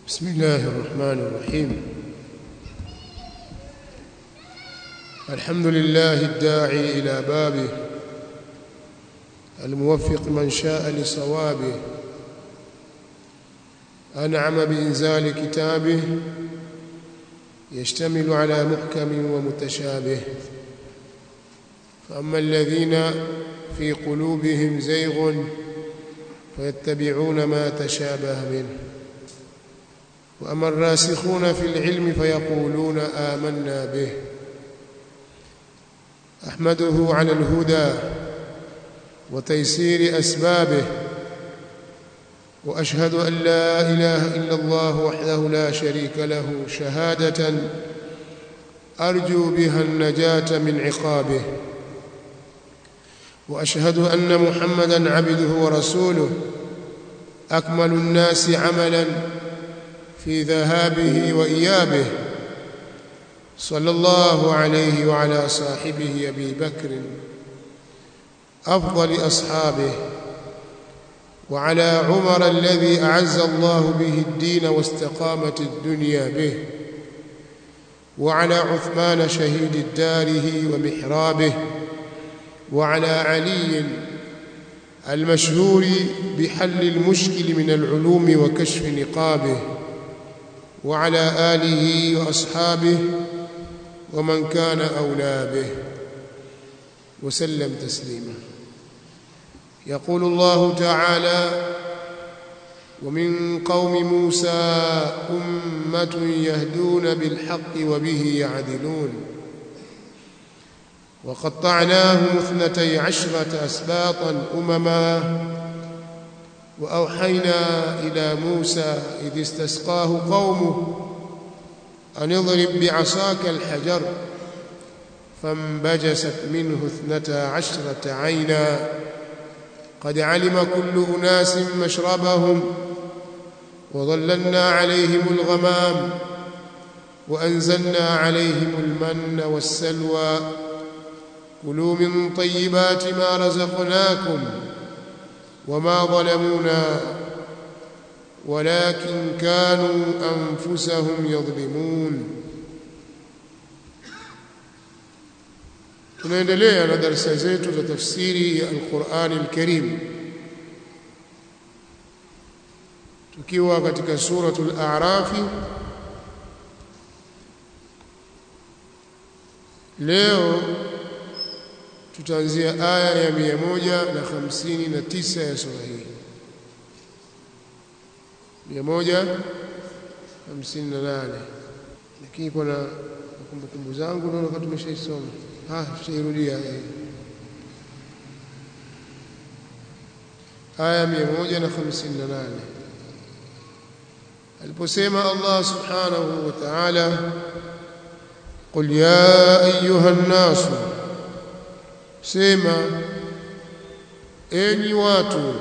بسم الله الرحمن الرحيم الحمد لله الداعي إلى بابه الموفق من شاء لصوابه أنعم بإنزال كتابه يشتمل على محكم ومتشابه فأما الذين في قلوبهم زيغ فيتبعون ما تشابه منه وأما الراسخون في العلم فيقولون آمنا به أحمده على الهدى وتيسير أسبابه وأشهد أن لا إله إلا الله وحده لا شريك له شهادة أرجو بها النجاة من عقابه وأشهد أن محمدا عبده ورسوله أكمل الناس عملا في ذهابه وإيابه صلى الله عليه وعلى صاحبه أبي بكر أفضل أصحابه وعلى عمر الذي أعز الله به الدين واستقامت الدنيا به وعلى عثمان شهيد داره ومحرابه وعلى علي المشهور بحل المشكل من العلوم وكشف نقابه وعلى آله وأصحابه ومن كان أولى به وسلم تسليما يقول الله تعالى ومن قوم موسى أمة يهدون بالحق وبه يعدلون وقطعناهم اثنتي عشرة أسباطا أمما وأوحينا إلى موسى إذ استسقاه قومه أن اضرب بعصاك الحجر فانبجست منه اثنتا عشرة عينا قد علم كل أناس مشربهم وظللنا عليهم الغمام وأنزلنا عليهم المن والسلوى كلوا من طيبات ما رزقناكم وما ظلمونا ولكن كانوا أنفسهم يظلمون tunaendelea na darasa zetu za tafsiri ya Al-Qur'ani Al-Karim tukiwa katika suratul A'raf leo tutaanzia aya ya 159 ya sura hii 158 lakini kuna kumbukumbu zangu naona kama tumeshaisoma ah tutairudia aya 158 aliposema Allah subhanahu wa ta'ala قل يا ايها الناس sema enyi watu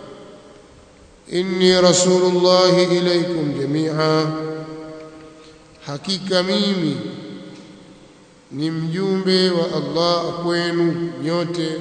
inni rasulullahi ilaikum jamia hakika mimi ni mjumbe wa Allah kwenu nyote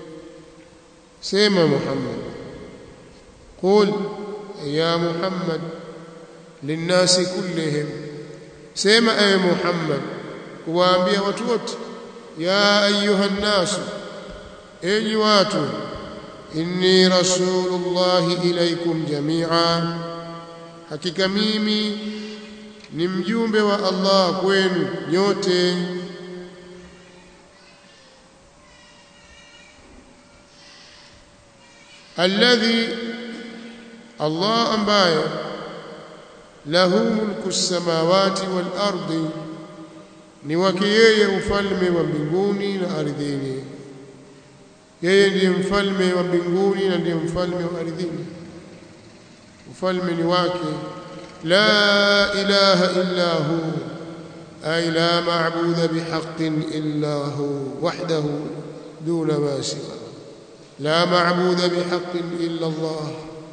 sema Muhammad qul ya Muhammad linnasi kullihim sema ewe Muhammad kuwaambia watu wote ya ayuha nnasu enyi watu inni rasulullahi ilaikum jamia hakika mimi ni mjumbe wa Allah kwenu nyote alladhi Allah ambaye lahu mulku samawati wal ardi ni wake yeye ufalme wa mbinguni na ardhini yeye ndiye mfalme wa mbinguni na ndiye mfalme wa ardhini ufalme ni wake la ilaha illa hu ay la ma'budu bihaqqin illa hu wahdahu duna ma siwa la ma'budu bihaqqin illa Allah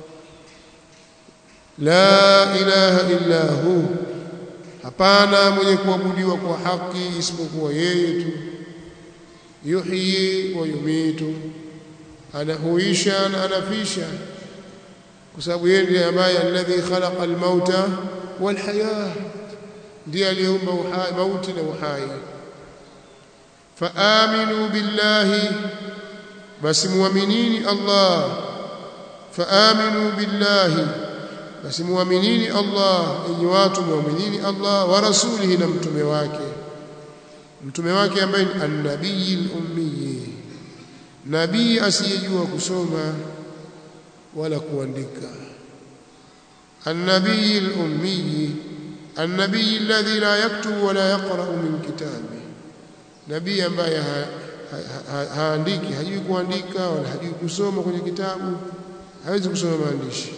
la ilaha illa hu hapana mwenye kuabudiwa kwa haki isipokuwa yeye tu yuhyi wa yumitu anahuisha na anafisha kwa sababu yeye ndiye ambaye alladhi khalaqa almauta wal haya ndiye aliyeumba uhai mauti na uhai faaminu billahi basi muaminini Allah faaminu billahi basi muaminini Allah enyi watu muaminini Allah wa rasulihi na mtume wake mtume wake ambaye ni an-nabii al-ummi nabii asiyejua kusoma wala kuandika an-nabii al-ummi an-nabii alladhi la yaktubu wala yaqra'u min kitabi nabii ambaye haandiki ha, ha, hajui kuandika wala hajui kusoma kwenye kitabu hawezi kusoma maandishi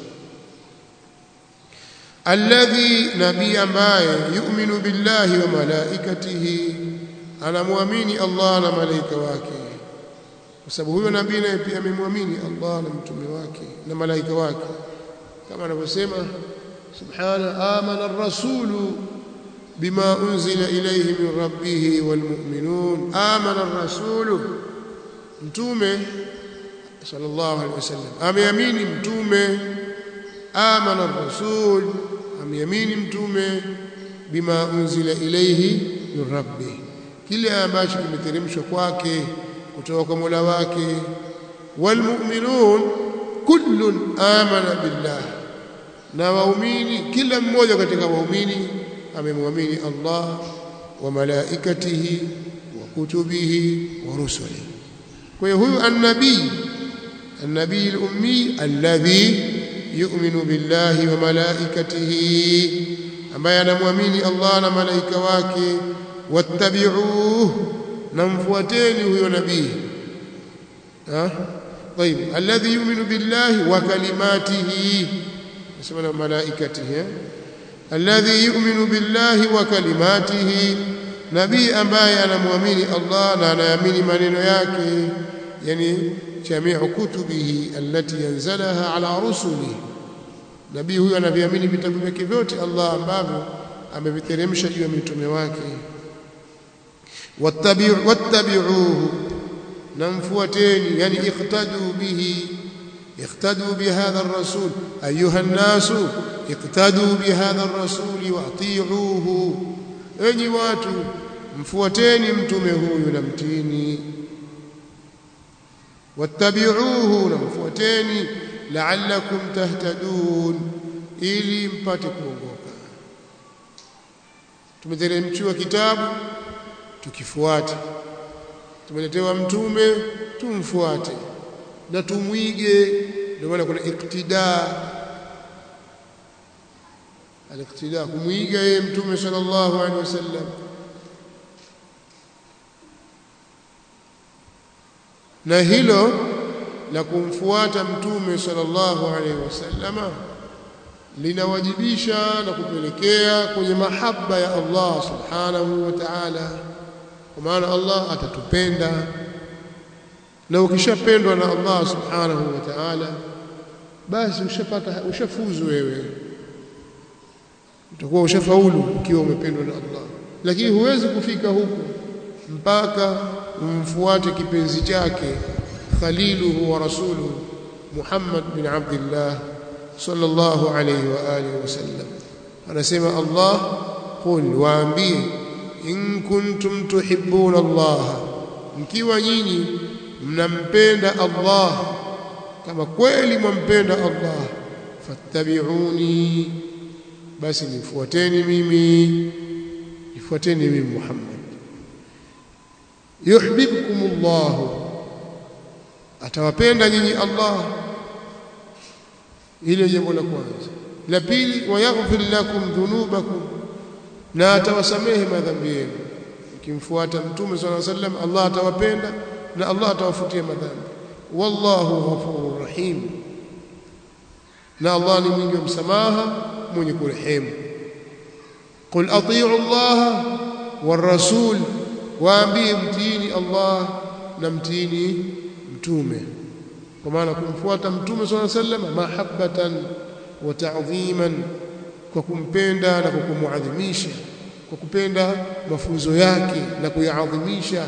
alladhi nabii ambaye yu'minu billahi wa malaikatihi anamwamini Allah na malaika wake kwa sababu huyo nabii naye pia amemwamini Allah na mtume wake na malaika wake kama anavyosema subhana amana ar-rasulu bima unzila ilayhi min rabbih walmu'minun amana ar-rasulu mtume sallallahu alaihi wasallam ameamini mtume amana ar-rasul ameamini mtume bima unzila ilayhi min rabbih kile ambacho kimeteremshwa kwake kutoka kwa Mola wake walmu'minun kullun amana billah na waumini kila mmoja katika waumini amemwamini Allah wa malaikatihi wa kutubihi wa rusulihi kwa hiyo huyu annabii النبي الأمي الذي يؤمن بالله وملائكته ambaye anamwamini Allah na malaika wake wattabi'uhu namfuateni huyo nabii ha طيب الذي يؤمن بالله وكلماته اسمنا ملائكته الذي يؤمن بالله وكلماته nabii ambaye anamwamini Allah na anaamini maneno yake yani jami'u kutubihi allati yanzalaha ala rusulihi nabii huyo anaviamini vitabu vyake vyote Allah ambavyo ameviteremsha juu ya mitume wake wattabi'u wattabi'uhu namfuateni yani iqtadu bihi iqtadu bihadha ar-rasul ayuha an-nasu iqtadu bihadha ar-rasul wa'ti'uhu enyi watu mfuateni mtume huyu na mtini wattabi'uhu na mfuateni la'allakum tahtadun ili mpate kuongoka tumeteremshiwa kitabu tukifuate tumeletewa mtume tumfuate na tumwige ndio maana kuna iktida aliktida kumwiga yeye mtume sallallahu alaihi wasallam na hilo la kumfuata mtume sallallahu alaihi wasallama linawajibisha na kupelekea kwenye mahaba ya Allah subhanahu wa ta'ala kwa maana Allah atatupenda na ukishapendwa na Allah subhanahu wa ta'ala basi ushapata ushafuzu wewe utakuwa ushafaulu ukiwa umependwa na Allah lakini huwezi kufika huku mpaka umfuate kipenzi chake khaliluhu wa rasuluhu Muhammad bin Abdullah sallallahu alayhi wa alihi wasallam anasema Allah qul waambie in kuntum tuhibbuna Allah mkiwa nyinyi mnampenda Allah kama kweli mwampenda Allah fattabi'uni basi nifuateni mimi nifuateni mimi Muhammad yuhibbukumullah atawapenda nyinyi Allah ile jambo la kwanza la pili wayaghfir lakum dhunubakum na atawasamehe madhambi yenu ukimfuata mtume swalla sallam Allah atawapenda na Allah atawafutia madhambi wallahu ghafurur rahim na Allah ni mwingi wa msamaha mwenye kurehemu qul atii'u Allah war rasul waambie mtiini Allah na mtiini mtume kwa maana kumfuata mtume swalla sallam mahabbatan wa ta'dhiman kwa kumpenda na kwa kumuadhimisha kwa kupenda mafunzo yake na kuyaadhimisha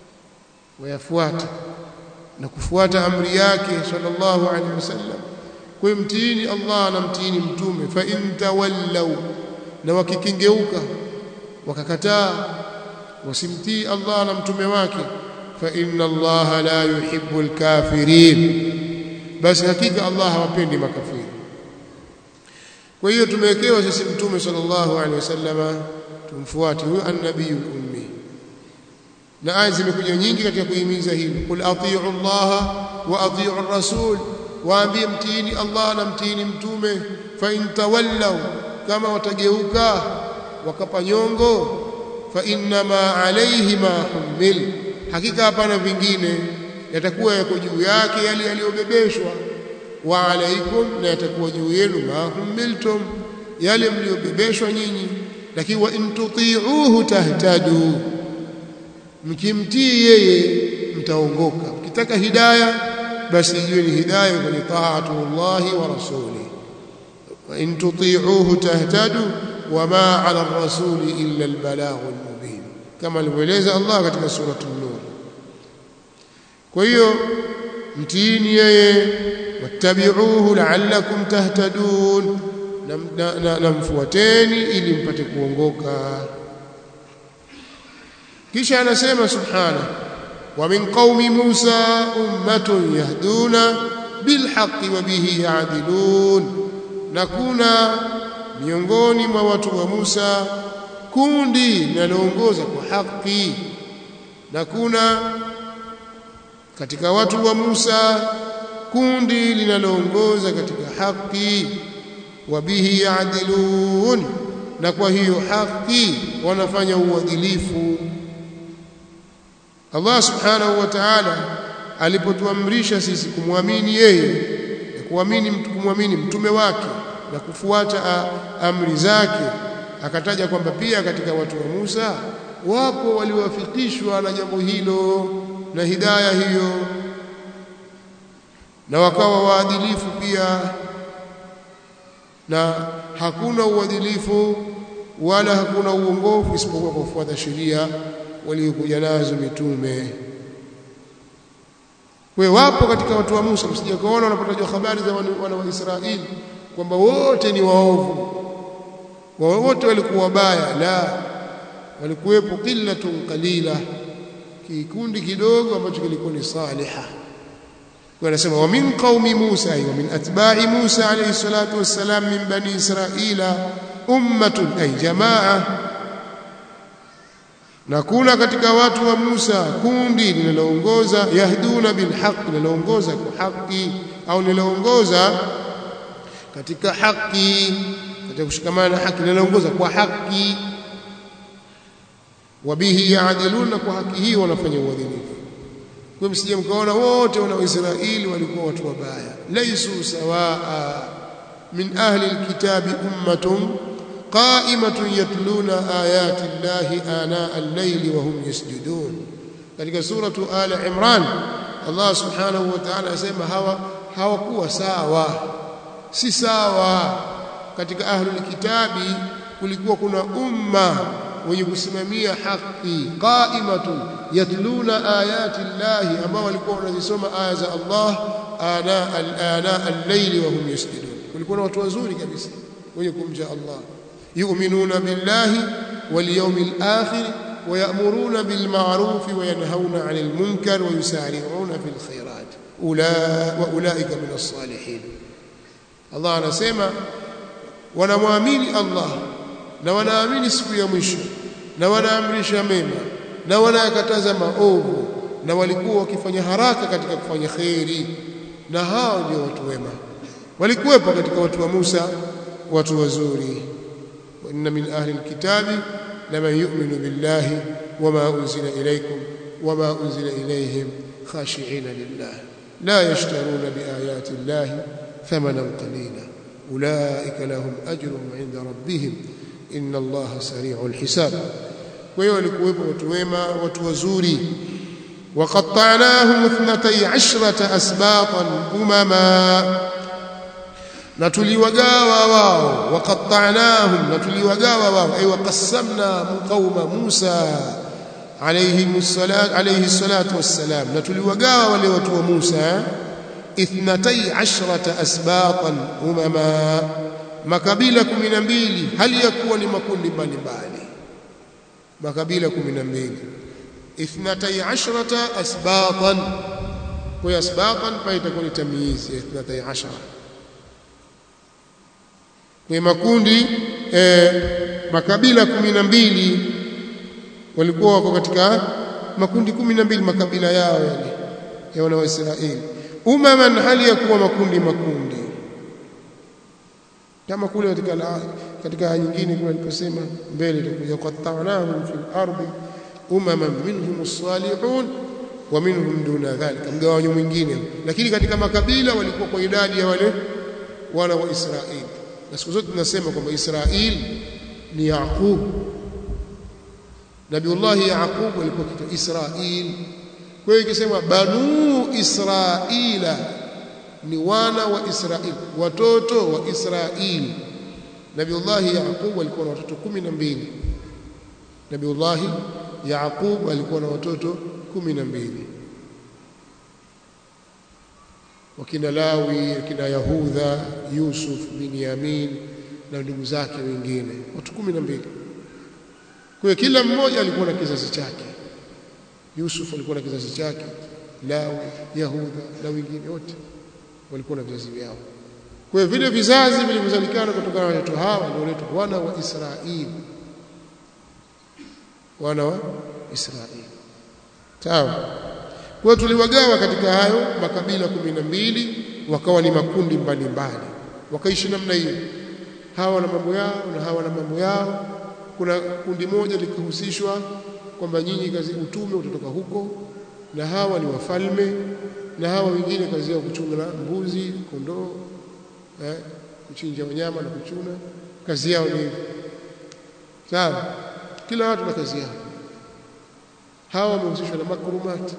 wayafuata na kufuata amri yake sallallahu alaihi wasallam kwa mtiini Allah na mtiini mtume fa in tawallaw na wakikengeuka wakakataa wasimtii Allah na mtume wake fa inna Allah la yuhibbu al-kafirin basi hakika Allah hawapendi makafiri kwa hiyo tumewekewa sisi mtume sallallahu alaihi wasallama tumfuate huyo annabiyul ummi na aya zimekuja nyingi katika kuhimiza hili qul atii'u Allah wa atii'u ar-rasul waambie mtiini Allah na mtiini mtume fa in tawallaw kama watageuka wakapa nyongo fa innama alayhi ma humil hakika hapana vingine yatakuwa yako juu yake yale yaliyobebeshwa wa alaikum na yatakuwa juu yenu ma humiltum yale mliobebeshwa nyinyi lakini wa in tuti'uhu tahtadu mkimtii yeye mtaongoka mkitaka hidayah basi hiyo ni hidayah kwenye taatu Allahi wa rasuli wa in tuti'uhu tahtadu wama 'ala ar-rasuli illa al-balaghul mubin kama alivyoeleza Allah katika suratul nur kwa hiyo mtiini yeye wattabi'uhu la'allakum tahtadun na mfuateni ili mpate kuongoka kisha anasema subhana wa min qaumi Musa ummatun yahduna bilhaqqi wa bihi ya'dilun na kuna miongoni mwa watu wa Musa kundi linaloongoza kwa haki na kuna katika watu wa Musa kundi linaloongoza katika haki wa bihi ya'dilun na kwa hiyo haki wanafanya uadilifu Allah subhanahu wa ta'ala alipotuamrisha sisi kumwamini yeye na kuamini mtu kumwamini mtume wake na kufuata amri zake akataja kwamba pia katika watu wa Musa wapo waliowafikishwa na jambo hilo na hidaya hiyo na wakawa waadilifu pia na hakuna uadilifu wala hakuna uongofu isipokuwa kwa kufuata sheria waliokuja nazo mitume we wapo katika watu wa Musa msije kuona wanapotajwa habari za wana wa Israeli kwamba wote ni waovu wote walikuwa wabaya la walikuwepo qillatun qalila kikundi kidogo ambacho kilikuwa ni saliha kwa anasema wa min qaumi Musa wa min atba'i Musa alayhi salatu wassalam min bani Israila ummatun ay jamaa na kuna katika watu wa Musa kundi linaloongoza yahduna bilhaq linaloongoza kwa haki au linaloongoza katika haki katika kushikamana na haki linaloongoza kwa haki wabihi yaadiluna kwa haki hii wanafanya uadilifu kwa msije mkaona wote wana Israeli walikuwa watu wabaya laisu sawaa min ahli alkitabi ummatun qa'imatun yatluna ayati llahi ana al-layli wa hum yasjudun katika suratu ala imran Allah subhanahu wa ta'ala asema hawa hawakuwa sawa si sawa katika ahlul kitabi kulikuwa kuna umma wenye kusimamia haki qa'imatun yatluna ayati llahi ambao walikuwa wanazisoma aya za Allah ana al-ana al-layli wa hum yasjudun kulikuwa na watu wazuri kabisa wenye kumja Allah yu'minuna billahi wal yawmil akhir ويأمرون بالمعروف وينهون عن المنكر ويسارعون في الخيرات وأولئك من الصالحين الله anasema wanamwamini Allah na wanaamini siku ya mwisho na wanaamrisha mema na wanayakataza maovu na walikuwa wakifanya haraka katika kufanya kheri na hao ndio watu wema walikuwepo katika watu wa Musa watu wazuri wa inna min ahli alkitabi لمن يؤمن بالله وما أنزل إليكم وما أنزل إليهم خاشعين لله لا يشترون بآيات الله ثمنا قليلا أولئك لهم أجرهم عند ربهم إن الله سريع الحساب ويولكوب وتويما وتوزوري وقطعناهم اثنتي عشرة أسباطا أمما na tuliwagawa wao waqattanahum na tuliwagawa wao ay waqassamna qauma Musa alayhi salatu alayhi salatu wassalam na tuliwagawa wale watu wa Musa اثنتي عشرة أسباطا أمما makabila 12 hali ya kuwa ni makundi mbalimbali makabila 12 اثنتي عشرة أسباطا kwa asbaqan pa itakuwa ni tamyiz ya 12 kwa makundi eh, makabila 12 walikuwa wako katika makundi 12 makabila yao yale ya wana wa Israeli umaman hali ya kuwa makundi makundi kama kule katika la, katika aya nyingine kule aliposema mbele itakuja qatta'nahum fil ardi umaman minhum as-salihun wa minhum duna dhalika mgawanyo mwingine lakini katika makabila walikuwa kwa idadi ya wale wana wa Israeli na siku zote tunasema kwamba Israeli ni Yaqub Nabiullah Yaqub alikuwa kitu Israeli kwa hiyo ikisema banu Israila ni wana wa Israeli watoto wa Israeli Nabiullah Yaqub alikuwa na watoto 12 Nabiullah Yaqub alikuwa na watoto 12 wakina Lawi wakina Yahudha Yusuf Binyamin na ndugu zake wengine watu 12 kwa kila mmoja alikuwa na kizazi chake Yusuf alikuwa na kizazi chake Lawi Yahudha na wengine wote walikuwa na vizazi vyao kwa hiyo vile vizazi vilivyozalikana kutokana na watoto hawa ndio wanaitwa wana wa Israeli wana wa Israeli sawa kwa tuliwagawa katika hayo makabila kumi na mbili wakawa ni makundi mbalimbali wakaishi namna hiyo hawa na mambo yao na hawa na mambo yao kuna kundi moja likihusishwa kwamba nyinyi kazi utume utatoka huko na hawa ni wafalme na hawa wengine kazi yao kuchunga mbuzi kondoo eh, kuchinja wanyama na kuchuna kazi yao ni sawa kila watu na kazi yao hawa wamehusishwa na makrumati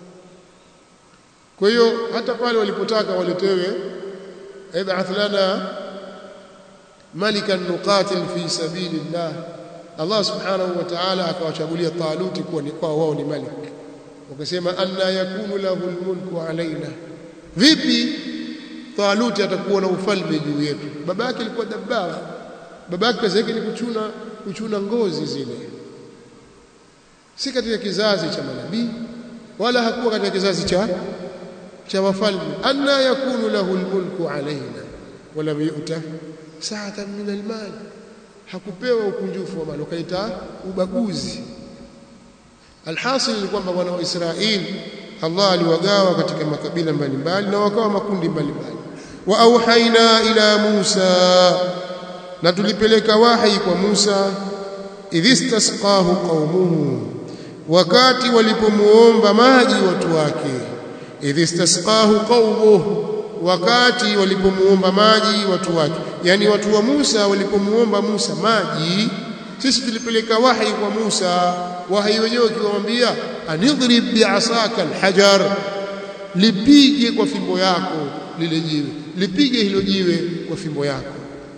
kwa hiyo hata pale walipotaka waletewe ib'ath lana malikan nuqatil fi sabilillah Allah subhanahu wa ta'ala akawachagulia Taluti kuwa ni kwa wao ni malik wakasema anna yakunu lahu almulku alaina vipi Taluti atakuwa na ufalme juu yetu baba yake alikuwa dabbar baba yake kazi yake ni kuchuna kuchuna ngozi zile si katika kizazi cha manabii wala hakuwa katika kizazi cha cha wafalme anna yakunu lahu almulku alaina wala yu'ta sa'atan min almal hakupewa ukunjufu wa mali ukaita ubaguzi alhasil ni kwamba wana wa Israeli Allah aliwagawa katika makabila mbalimbali na wakawa makundi mbalimbali wa auhaina ila Musa na tulipeleka wahi kwa Musa idhistasqahu qaumuhu wakati walipomuomba maji watu wake idhistasqahu qaumuhu wakati walipomuomba maji watu wake yani watu wa Musa walipomuomba Musa maji sisi tulipeleka wahi kwa Musa wahi wenyewe ukiwaambia anidhrib bi'asaka alhajar lipige kwa fimbo yako lile jiwe lipige hilo jiwe kwa fimbo yako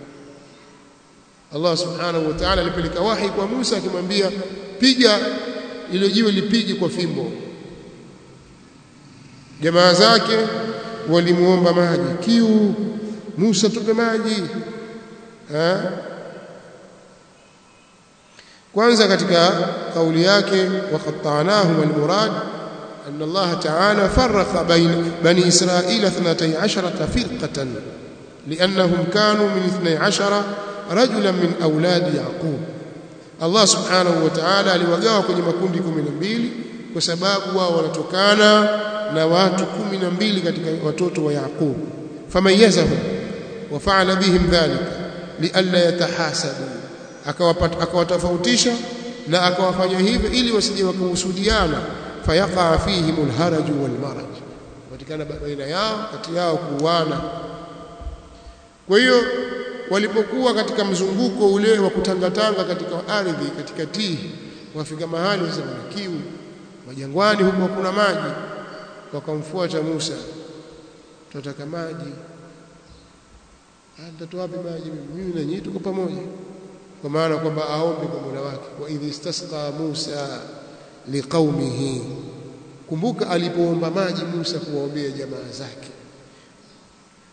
Allah subhanahu wa ta'ala alipeleka wahi kwa Musa akimwambia piga ile jiwe lipige kwa fimbo jamaa zake walimuomba maji kiu Musa tupe maji ha? kwanza katika kauli yake waqatta'nahum almurad أن الله تعالى فرق بين بني إسرائيل اثنتي عشرة فرقة لأنهم كانوا من اثني عشر رجلا من أولاد يعقوب الله سبحانه وتعالى aliwagawa kwenye makundi 12 kwa sababu wao wanatokana na watu 12 katika watoto wa Yaqub famayazahum وفعل بهم ذلك لئلا يتحاسدوا akawatofautisha na akawafanya hivyo ili wasije wakahusudiana fayaqa fihim alharaj walmaraj patikana baina yao kati yao kuuana kwa hiyo walipokuwa katika mzunguko ule wa kutangatanga katika ardhi katika tihi wafika mahali sasa wana kiu majangwani huko hakuna maji wakamfuata Musa tunataka maji atatoa wapi maji mimi na nyinyi tuko pamoja kwa maana kwamba aombe kwa Mola wake wa idh istasqa Musa liqaumihi kumbuka alipoomba maji Musa kuwaombea jamaa zake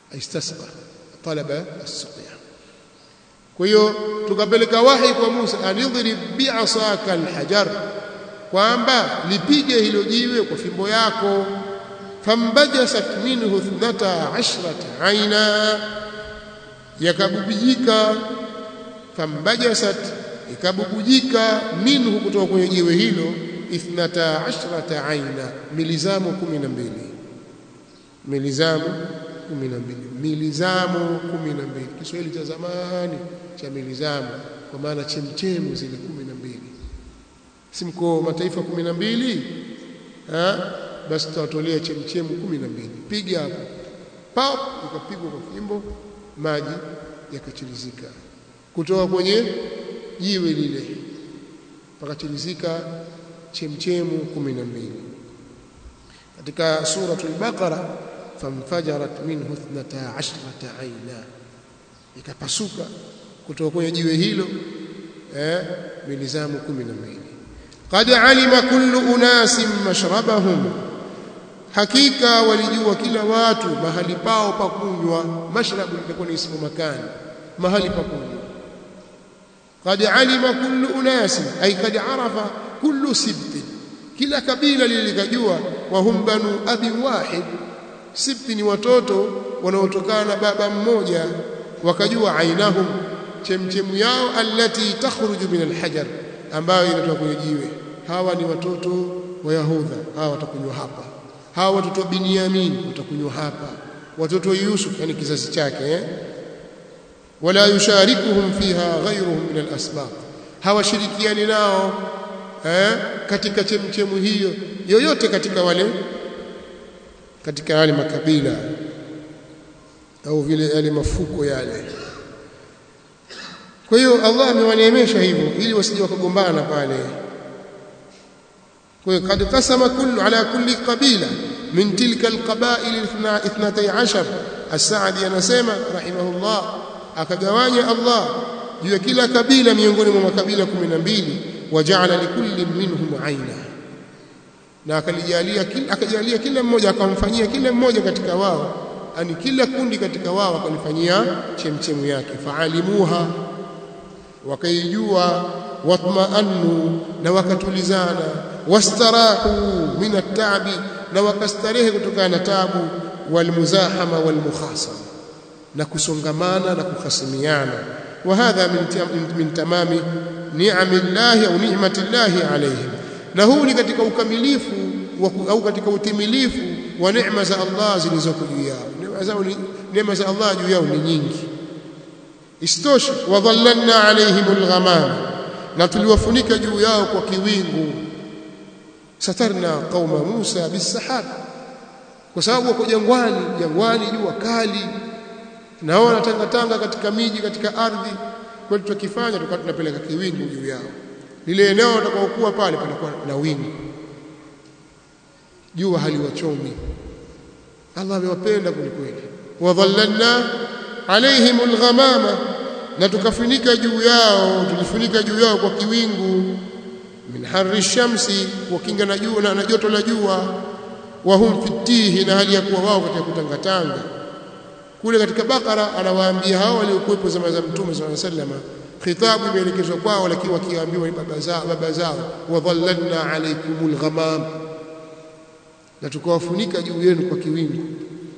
istasqa talaba as-suqya kwa hiyo tukapeleka wahi kwa Musa anidhrib bi'asaka al-hajar kwamba lipige hilo jiwe kwa fimbo yako fambajasat minhu ithnata ashrata aina yakabubujika fambajasat ikabubujika minhu kutoka kwenye jiwe hilo ithnata ashrata aina milizamu 12 milizamu 12 milizamu 12 Kiswahili cha zamani cha milizamu kwa maana chemchemu zile 12 si mko mataifa 12 ha basi tutawatolea chemchemu 12 piga hapo pap ikapigwa kwa fimbo maji yakachirizika kutoka kwenye jiwe lile pakachirizika chemchemu 12 katika suratul baqara famfajarat minhu 12 aina ikapasuka kutoka kwenye jiwe hilo eh milizamu 12 qad alima kullu unasin mashrabahum hakika walijua kila watu mahali pao pa kunywa mashrabu ilikuwa ni ismu makani mahali pa kunywa qad alima kullu unasin ay qad arafa kullu sibt kila kabila lilikajua wa hum banu abi wahid sibti ni watoto wanaotokana na baba mmoja wakajua ainahum chemchemu yao allati takhruju min alhajar ambayo inatoka kwenye jiwe hawa ni watoto wa Yahudha hawa watakunywa hapa hawa watoto wa Binyamin watakunywa hapa watoto wa Yusuf yani kizazi chake eh? wala yusharikuhum fiha ghayruhum min alasbab hawashirikiani nao eh? katika chemchemu hiyo yoyote katika wale katika wale makabila au vile yale mafuko yale kwa hiyo Allah amewaneemesha hivyo ili wasije wakagombana pale kwa hiyo kad qasama kullu ala kulli qabila min tilka alqabail 12 as-Sa'di anasema rahimahullah akagawanya Allah juu ya kila kabila miongoni mwa makabila 12 waja'ala likulli minhum aina na akalijalia akajalia kila mmoja akamfanyia kila mmoja katika wao ani kila kundi katika wao akalifanyia chemchemu yake faalimuha wakaijua watmaannu na wakatulizana wastarahu min at-ta'bi na wakastarehe kutokana na tabu walmuzahama walmukhasama na kusongamana na kuhasimiana وهذا من من تمام نعم الله او نعمه الله عليهم na huu ni katika ukamilifu au katika utimilifu wa neema za Allah zilizoko juu yao neema zao ni neema za Allah juu yao ni nyingi istosha wadhallalna alaihim alghamam na tuliwafunika juu yao kwa kiwingu satarna qauma Musa bisahab kwa sababu wako jangwani jangwani jua kali nao wanatangatanga katika miji katika ardhi kwa tukifanya tukawa tunapeleka kiwingu juu yao lile eneo watakaokuwa pale panakuwa na wingu jua haliwachomi Allah amewapenda kwelikweli wadhallalna alaihim alghamama na tukafunika juu yao tulifunika juu yao kwa kiwingu min harri shamsi wakinga na jua na joto la jua wa hum fitihi na hali ya kuwa wao katika kutangatanga kule katika bakara anawaambia hao waliokuwepo zama za mtume sallallahu alaihi wasallam khitabu imeelekezwa kwao lakini wakiambiwa baba zao baba zao wadhallalna alaykumul ghamam na tukawafunika juu yenu kwa kiwingu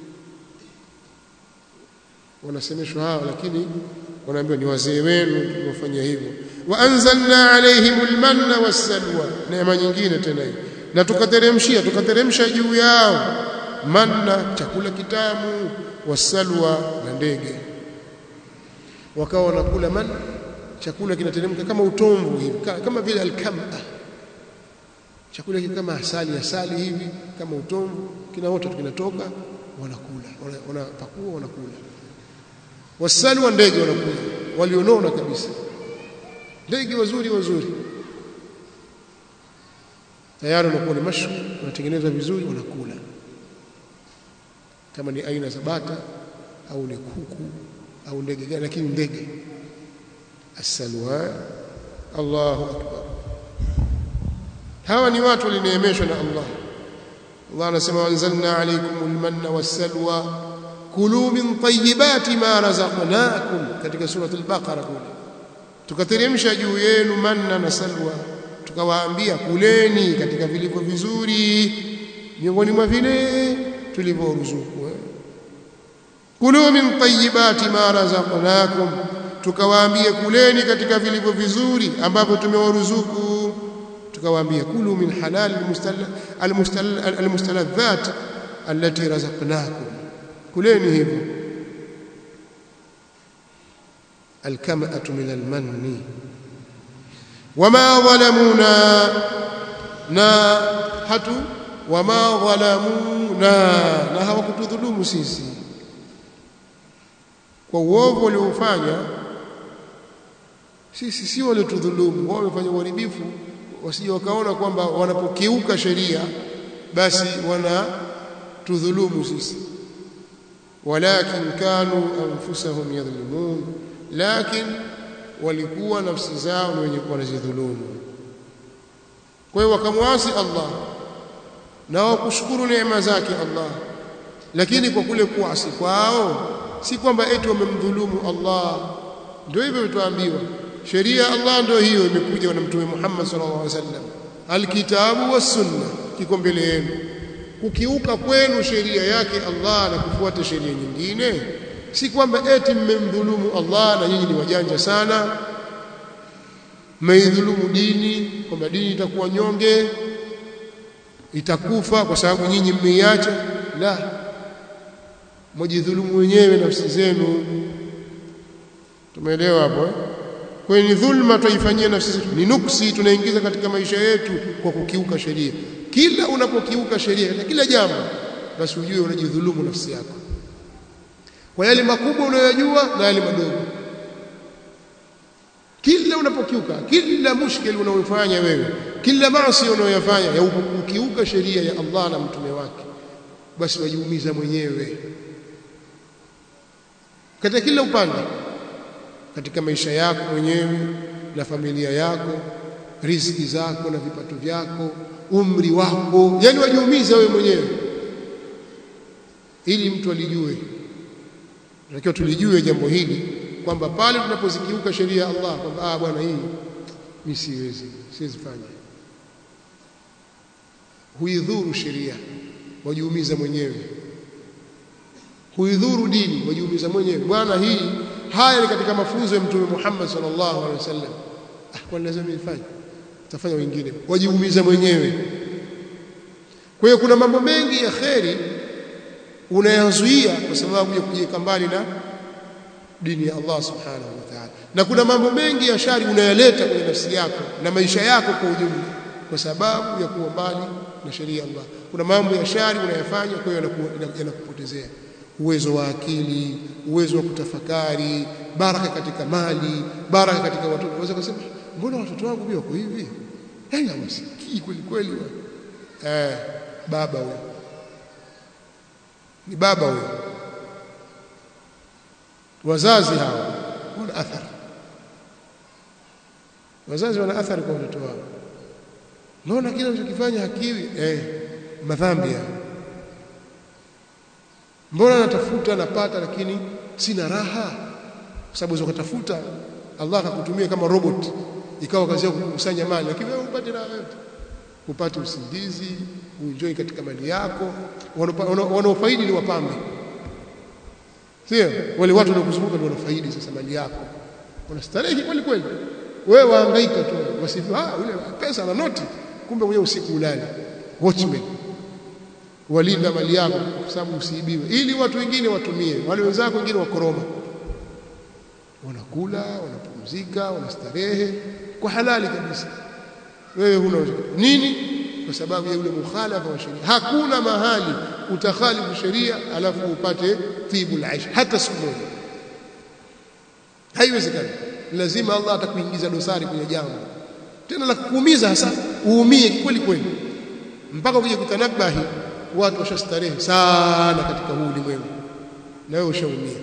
wanasemeshwa hao lakini wanaambiwa ni wazee wenu tuliwafanyia hivyo wa anzalna alaihimul manna wassalwa neema nyingine tena hii na tukateremshia tukateremsha juu yao manna chakula kitamu wasalwa na ndege wakawa wanakula manna chakula kinateremka kama utomvu hivi kama vile alkama chakula kile kama asali asali hivi kama utomvu kinaota kinatoka wanakula wanapakua wanakula wasalwa ndege wanakula walionona kabisa ndege wazuri wazuri tayari wanakuwa ni mashu wanatengeneza vizuri wanakula kama ni aina za bata au ni kuku au ndege gani lakini ndege asalwa Allahu akbar hawa ni watu walineemeshwa na Allah Allah anasema anzalna alaykumul manna wassalwa kulu min tayyibati ma razaqnakum katika surah al-baqara kule tukateremsha juu yenu manna na salwa tukawaambia kuleni katika vilivyo vizuri miongoni mwa vile tulivyoruzuku kulu min tayyibati ma razaqnakum tukawaambia kuleni katika vilivyo vizuri ambavyo tumewaruzuku tukawaambia kulu min halal almustaladhat allati razaqnakum kuleni hivyo alkamatu min almanni wama dhalamuna na hatu wama dhalamuna na hawakutudhulumu sisi kwa uovu waliofanya sisi si waliotudhulumu wao wamefanya uharibifu wasije wakaona kwamba wanapokiuka sheria basi wanatudhulumu sisi walakin kanu anfusahum yadhlimun lakin walikuwa nafsi zao ni wenye wanazidhulumu kwa hiyo wakamwasi Allah na wakushukuru neema zake Allah lakini kwa kule kuasi kwao si kwamba eti wamemdhulumu Allah ndio hivyo tuambiwa sheria Allah ndio hiyo imekuja na mtume Muhammad sallallahu alaihi wasallam alkitabu was sunna kiko mbele yenu kukiuka kwenu sheria yake Allah na kufuata sheria nyingine si kwamba eti mmemdhulumu Allah na nyinyi ni wajanja sana mmeidhulumu dini kwamba dini itakuwa nyonge itakufa kwa sababu nyinyi mmeiacha la mjidhulumu wenyewe nafsi zenu tumeelewa hapo eh? kwa ni dhulma tuifanyia nafsi zetu ni nuksi tunaingiza katika maisha yetu kwa kukiuka sheria kila unapokiuka sheria na kila jambo basi ujue unajidhulumu nafsi yako kwa yale makubwa unayojua na yale madogo kila unapokiuka kila mushkili unaofanya wewe kila maasi unayoyafanya ya ukiuka sheria ya Allah na mtume wake basi wajiumiza mwenyewe katika kila upande katika maisha yako mwenyewe na familia yako riziki zako na vipato vyako umri wako yani wajiumiza wewe mwenyewe ili mtu alijue tunatakiwa tulijue jambo hili kwamba pale tunapozikiuka sheria ya Allah kwamba ah bwana hii mimi siwezi siwezi fanya huidhuru sheria wajiumiza mwenyewe huidhuru dini wajiumiza mwenyewe bwana hii haya ni katika mafunzo ya mtume Muhammad sallallahu alaihi wasallam ah kwa lazima nifanye tafanya wengine wajiumiza mwenyewe kwa hiyo kuna mambo mengi ya kheri unayazuia kwa sababu ya kujiweka mbali na dini ya Allah subhanahu wa ta'ala na kuna mambo mengi ya shari unayaleta kwenye nafsi yako na maisha yako kwa ujumla kwa sababu ya kuwa mbali na sheria ya Allah kuna mambo ya shari unayafanya kwa hiyo yanakupotezea uwezo wa akili uwezo wa kutafakari baraka katika mali baraka katika watoto unaweza kusema mbona watoto wangu pia wako hivi yani hawasikii kweli kweli eh baba huyo ni baba huyo wazazi hawa wana athari wazazi wana athari kwa watoto wao naona kile unachokifanya hakiwi eh madhambi ya mbona natafuta napata lakini sina raha kwa sababu ukatafuta Allah akakutumia kama robot ikawa kazi yako kukusanya mali lakini wewe upate raha yote upate usingizi uenjoy katika mali yako wanaofaidi ni wapambe sio wale watu wanaokuzunguka ndio wanafaidi sasa mali yako unastarehe kweli kweli wewe wahangaika tu wasifu ah yule pesa na noti kumbe mwenyewe usiku ulali watchman walinda mali yako kwa sababu usiibiwe ili watu wengine watumie wale wenzako wengine wakoroma wanakula wanapumzika wanastarehe kwa halali kabisa wewe huna nini kwa sababu ya yule mukhalafa wa sheria hakuna mahali utakhalifu sheria alafu upate tibul aish hata siku moja haiwezekani lazima Allah atakuingiza dosari kwenye jambo tena la kukuumiza hasa uumie kweli kweli mpaka ukija kutanabahi watu washastarehe sana katika huu ulimwengu na wewe ushaumia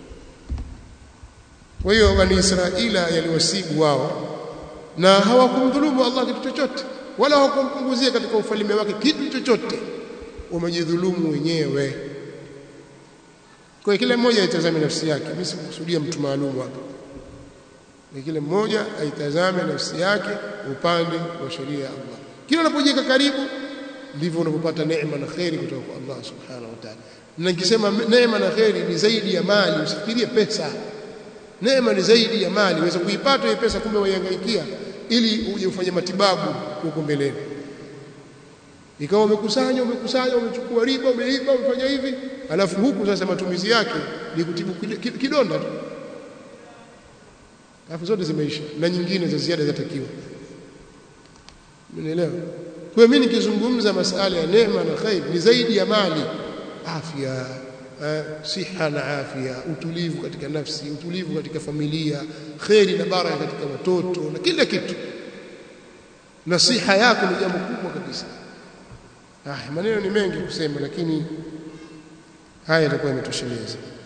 kwa hiyo bani Israila yaliwasibu wao na hawakumdhulumu Allah kitu chochote wala hawakumpunguzia katika ufalme wake kitu chochote wamejidhulumu wenyewe kwa kila mmoja aitazame nafsi yake mimi sikukusudia mtu maalum hapa ni kila mmoja aitazame nafsi yake upande wa sheria ya Allah kila unapojiweka karibu ndivyo unapopata neema na kheri kutoka kwa Allah subhanahu wa ta'ala na nikisema neema na kheri ni zaidi ya mali usifikirie pesa neema ni zaidi ya mali uweza kuipata hiyo pesa kumbe waihangaikia ili uje ufanye matibabu huko mbeleni ikawa umekusanya umekusanya umechukua riba umeiba umefanya hivi alafu huku sasa matumizi yake ni kutibu kidonda tu alafu zote zimeisha na nyingine za ziada zatakiwa Umeelewa? Kwa mimi nikizungumza masala ya neema na khair ni zaidi ya mali, afya, eh, siha na afya, utulivu katika nafsi, utulivu katika familia, khairi na baraka katika watoto na kila kitu. Nasiha yako ni jambo kubwa kabisa. Ah, maneno ni mengi kusema lakini haya yatakuwa yametosheleza.